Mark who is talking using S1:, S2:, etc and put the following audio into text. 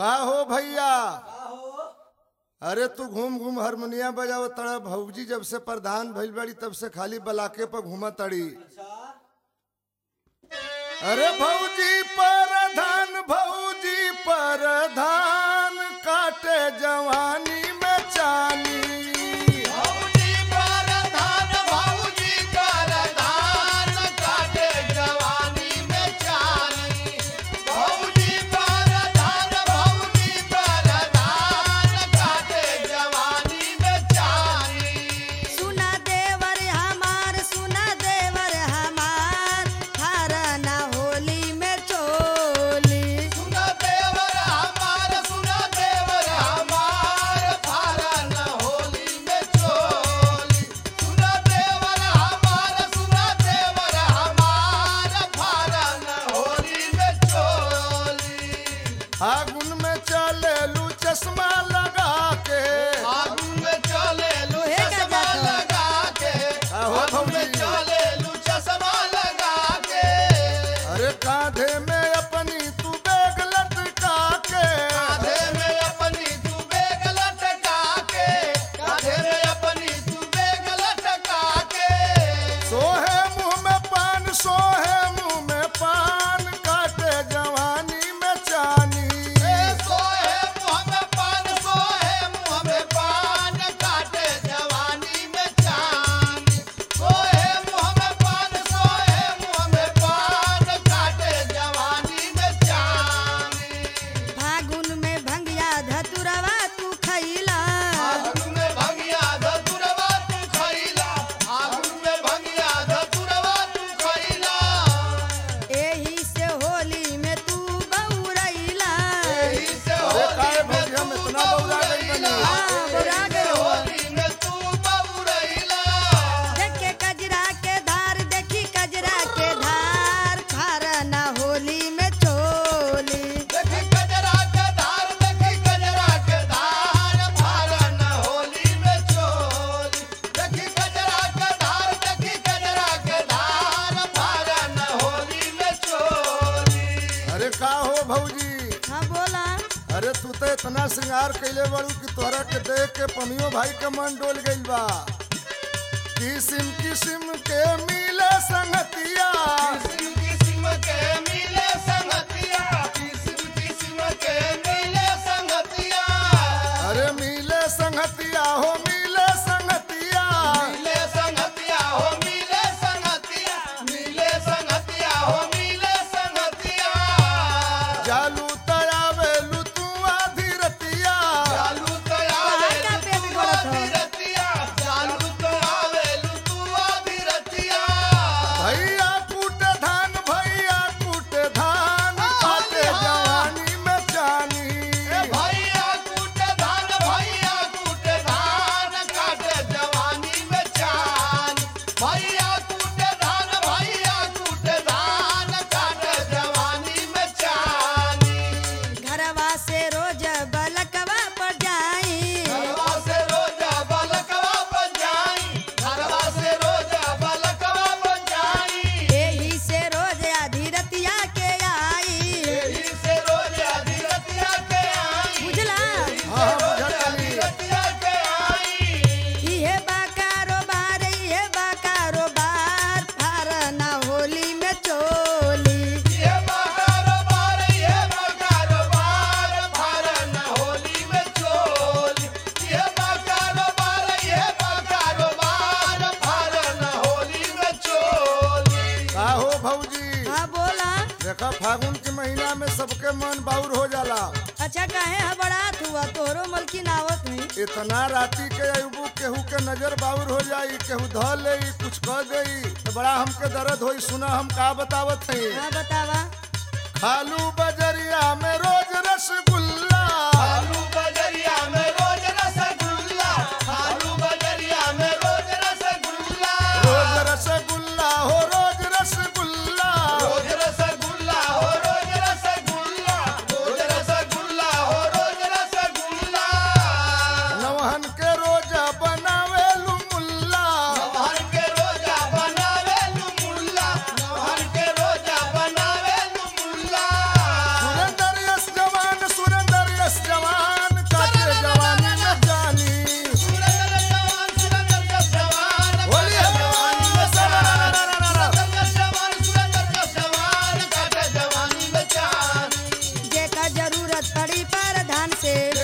S1: का हो भैया अरे तू घूम घूम हारमोनिया बजाव तड़ा भौजी जब से प्रधान भइल बड़ी तब से खाली बलाके पर घूमा तड़ी अरे भौजी प्रधान भौजी प्रधान काटे जवानी में चानी
S2: भौजी परधान भौजी परधान काटे जवानी में चानी भौजी परधान भौजी परधान काटे जवानी में चानी
S3: सुना देवर हमार सुना देवर हमार हरना होली में चोली
S2: सुना देवर हमार सुना देवर हमार फारन होली में चोली सुना देवर हमार सुना देवर हमार फारन होली में चोली
S1: फागुन में चले लू चश्मा लगा के
S2: फागुन में चले लू
S3: ओहे का
S2: चश्मा
S3: जातो।
S2: लगा के
S1: आहो
S2: फागुन में
S1: भौजी।
S2: चले लू चश्मा लगा के
S1: अरे कांधे में अपनी तू बैग लटका के
S2: कांधे में अपनी तू बेग लटका के कांधे में अपनी तू बेग लटका के
S1: सोहे मुंह में पान सोहे मुंह में पान काटे जवानी में चानी
S2: ए सोहे मुँह में पान सोहे मुँह में पान काटे जवानी में चांद सोहे मुँह में पान सोहे मुँह में पान काटे जवानी में चांद
S3: फागुन में भंगिया धतुरवा तू खैला
S2: आगुन में भंगिया धतुरवा तू खइला आगुन में भंगिया धतुरवा तू खइला
S3: एही से होली में तू बउरैला
S2: एही से
S1: अरे
S2: होली
S1: काहे
S2: में
S1: भौजी हम
S2: तू
S1: इतना बौरा गइल बनी?
S3: हाँ, बौरा
S2: एही से
S3: गइल हो।
S2: होली में तू बौरैला
S3: देखे कजरा के धार देखी कजरा के धार हरना होली में चोली
S2: देखी कजरा के धार देखी कजरा के धार फारन होली में चोली देखी कजरा के धार देखी कजरा के धार फारन होली में चोली
S1: अरे का हो भौजी
S3: हाँ बोला
S1: अरे तू तो इतना श्रृंगार कैले बड़ू कि तोहरा के देख के पमियो भाई के मन डोल गइल बा किसिम किसिम के मिले संगतिया
S2: किस्म किस्म के मिले संगतिया किस्म किस्म के मिले संगतिया
S1: अरे मिले संगतिया हो मिले संगतिया
S2: मिले संगतिया हो मिले संगतिया मिले संगतिया हो मिले संगतिया
S1: जालू तयावेलू तू आधी रतिया
S2: चालू तो
S3: कहाँ
S2: आवे
S3: का पेट
S2: तू
S3: गलत हो?
S2: आधी रतिया चालू तो आवे तू आधी रतिया
S1: भैया कूटे धान भैया कूटे धान काटे जवानी में जानी
S2: ए भैया कूटे धान भैया कूटे धान काटे जवानी में चान भैया कूटे धान भैया कूटे धान काटे जवानी में चानी
S3: घरवा से रोज बलकवा पर जाई
S2: घरवा से रोजा बलकवा बन जाई घरवा से रोजा बलकवा बन जाई
S3: एही से रोज आधी रतिया के आई
S2: एही से रोजा धीरतिया के आई
S3: बुझला
S1: हाँ हाँ बुझल तनी
S2: धीरतिया के आई
S3: इहे बा कारोबार इहे बा कारोबार फारना होली में चोली
S2: ये बा कारोबार ये बा कारोबार फारन होली में चोली ये बा कारोबार ये बा कारोबार फारन होली में चोली
S1: का हो भौजी
S3: हाँ बोला
S1: देखा फागुन के महीना में सबके मन बाउर हो जाला
S3: अच्छा काहे हबड़ात हुआ तोहरो मलकिन आवत नहीं
S1: इतना राती के अयुबू केहू के नजर बाउर हो जाई केहू ध ले कुछ कह देई तो बड़ा हमके दर्द होई सुना हम का बतावत हई
S3: हाँ बतावा
S1: खालू बजरिया में रोज रसगुल्ला
S2: आलू बजरिया में रोज रसगुल्ला आलू बजरिया में रोज रसगुल्ला
S1: रोज रसगुल्ला हो रोज रसगुल्ला
S2: रोज रसगुल्ला हो रोज रसगुल्ला रोज रसगुल्ला हो रोज रसगुल्ला
S1: नवहन के रोजा बनावेलू मुल्ला
S2: नवहर के रोजा बनावे लू मुल्ला नवहर के रोजा बनावे लू मुल्ला
S1: सुरेंद्र यश जवान
S3: जरूरत पड़ी प्रधान से